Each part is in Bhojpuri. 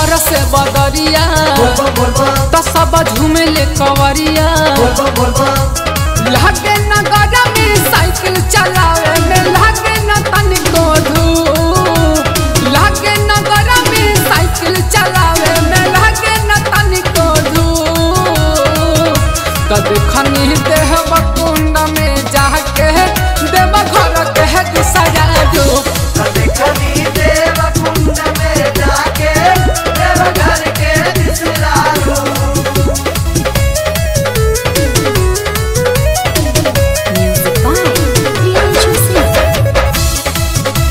बरस बदरिया बोलबम बोलबम तो सब झूमेले कवरिया बोलबम बोलबम लागे न गड़ा में साइकिल चलावे में लागे न तनिको धूप लागे न गड़ा में साइकिल चलावे में लागे न तनिको धूप कद खनी देह कुंड में जाके देव घर के गुसरा धूप देखनी देव कुंड में जाके देव घर के बिसरालू Music by Priyanshu Singh.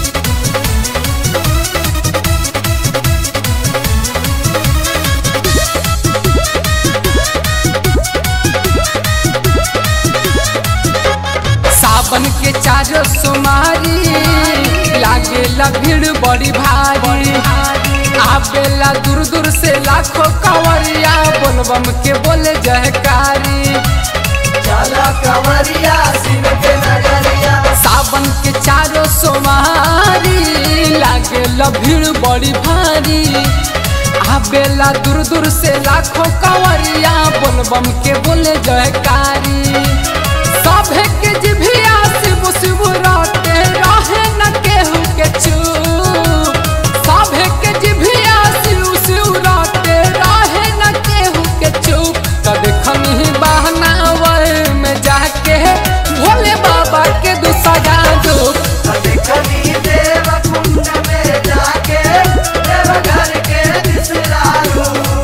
सावन के चारो सुमारी लागेला भीड़ बड़ी भारी आवेला दूर दूर से लाखों कंवरिया बोलबम के बोले जयकारी चला कंवरिया शिव के नगरिया सावन के चारो सोमारी लागेला भीड़ बड़ी भारी आवेला दूर दूर से लाखों कंवरिया बोलबम के बोले जयकारी सभे के जिभिया शिव शिव राते रहे न केहू के चूप सभे के जिभिया शिव शिव राते रहे न केहू के चूप कद खनी बहनावर में जाके भोले बाबा के दूसरा धूप देखनी देव कुंड में जाके देव घर के बिसरालू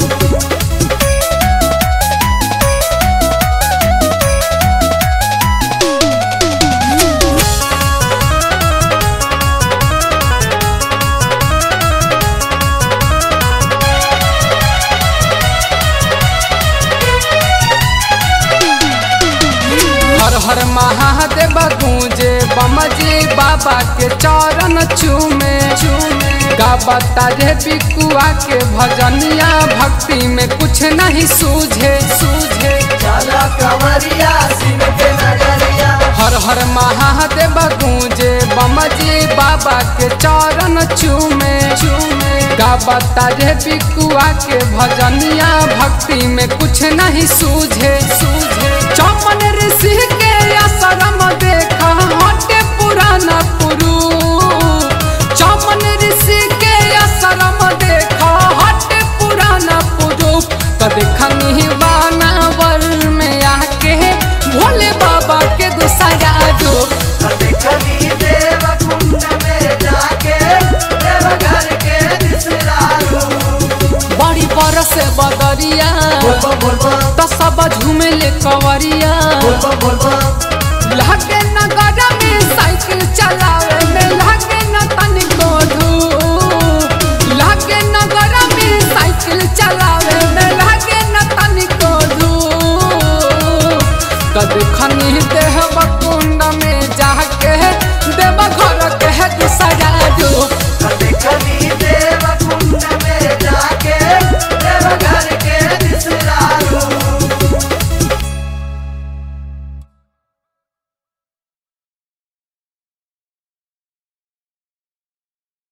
हर हर महादेव गूंजे बमजी बाबा के चरण चूमे चूमे गाबता रे बिकुआ के भजनिया भक्ति में कुछ नहीं सूझे सूझे चला कंवरिया शिव के नगरिया हर हर महादेव गूंजे बमजी बाबा के चरण चूमे चूमे गाबता रे बिकुआ के भजनिया भक्ति में कुछ नहीं सूझे सूझे चमन ऋषि के आश्रम देखा हटे पुराना पुरु चमन ऋषि के आश्रम देखा हटे पुराना पुरु कद खनी बानावर में आके भोले बाबा के दूसरा रूप देखनी देव कुंड में जाके देव घर के बिसरालू बड़ी बरस बदरिया बोलबम बोलबम तो सब झूमेले कवरिया बोलबम बोलबम लागे न गड़ा में साइकिल चला